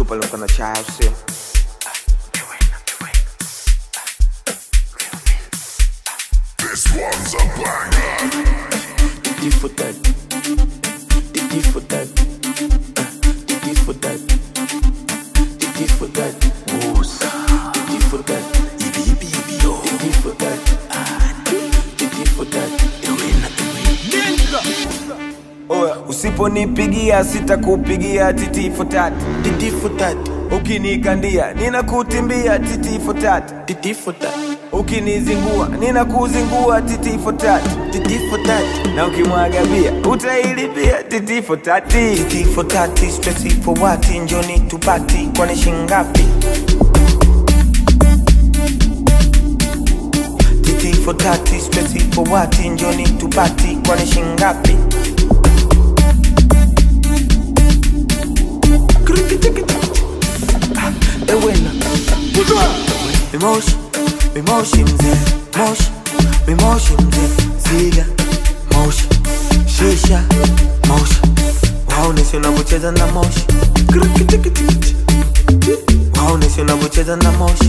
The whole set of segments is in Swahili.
pale mkana chai usio This one's a banger. Titi for that. Titi for that. Uh, Titi for that. Titi for that. Titi for that. Titi for that. Ah, Titi for that. oya usiponipigia sitakupigia titi fotati Titi for that. ukinikandia ninakutimbia titi fotati Titi for that. ukinizingua ninakuzingua titi fotati Titi for that. na ukimwaga bia utailipia titi fotati Titi for tati, stressy for wati, njoni tupati, kwani shingapi? Titi for tati, stressy for wati, njoni tupati, kwani shingapi? Ewena. Mimoshi, mimoshi mzee, moshi, mimoshi mzee, ziga, moshi, shisha, moshi, waoneshe unavyocheza na moshi, waoneshe unavyocheza na moshi,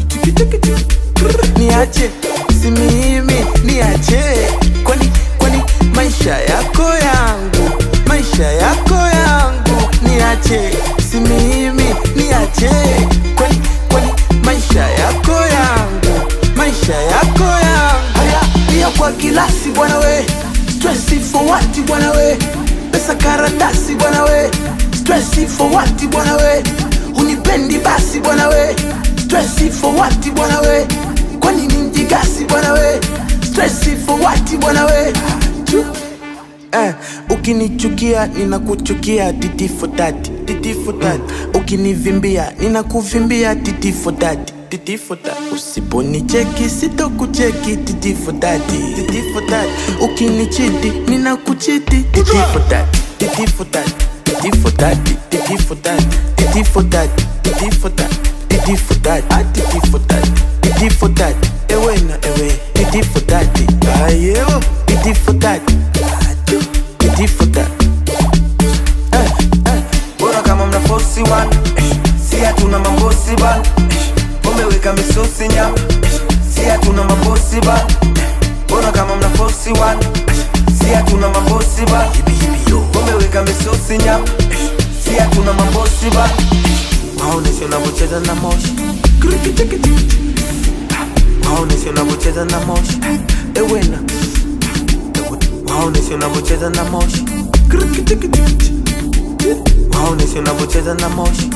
niache si mimi niache kwani kwani maisha yako yangu maisha yako yangu niache si mimi niache kwani kwani maisha yako yangu maisha yako yangu haya pia kwa kilasi bwana we stressi for what bwana we pesa karatasi bwana we stressi for what bwana we unipendi basi bwana we stressi for what bwana we kwani ni mjigasi bwana we stressi for what bwana we Chu. Eh, ukinichukia ninakuchukia titi for that titi for that ukinivimbia ninakuvimbia titi for that titi for that usiponicheki sitokucheki titi for that titi for that ukinichiti ninakuchiti titi for that titi for that titi for that titi for that titi for that titi for that titi for that ah titi for that titi for that ewe na ewe titi for that ayo titi for that titi for that eh eh bora kama mna fosi wan, si hatuna mambosi ban, umeweka misosi nyama, si hatuna mambosi ban, bora kama mna fosi wan, si hatuna mambosi ban, umeweka misosi nyama, si hatuna mambosi ban, waoneshe unavyocheza na moshi, waoneshe unavyocheza na moshi, ewena waoneshe unavyocheza na moshi, waoneshe unavyocheza na moshi.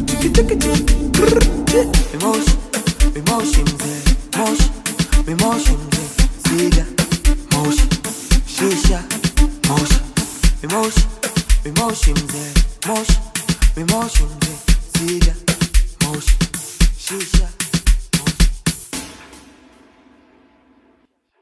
Mimoshi, mimoshi mzee, moshi, mimoshi mzee, ziga, moshi, shisha, moshi, mimoshi, mimoshi mzee, moshi, mimoshi mzee, ziga, moshi, shisha.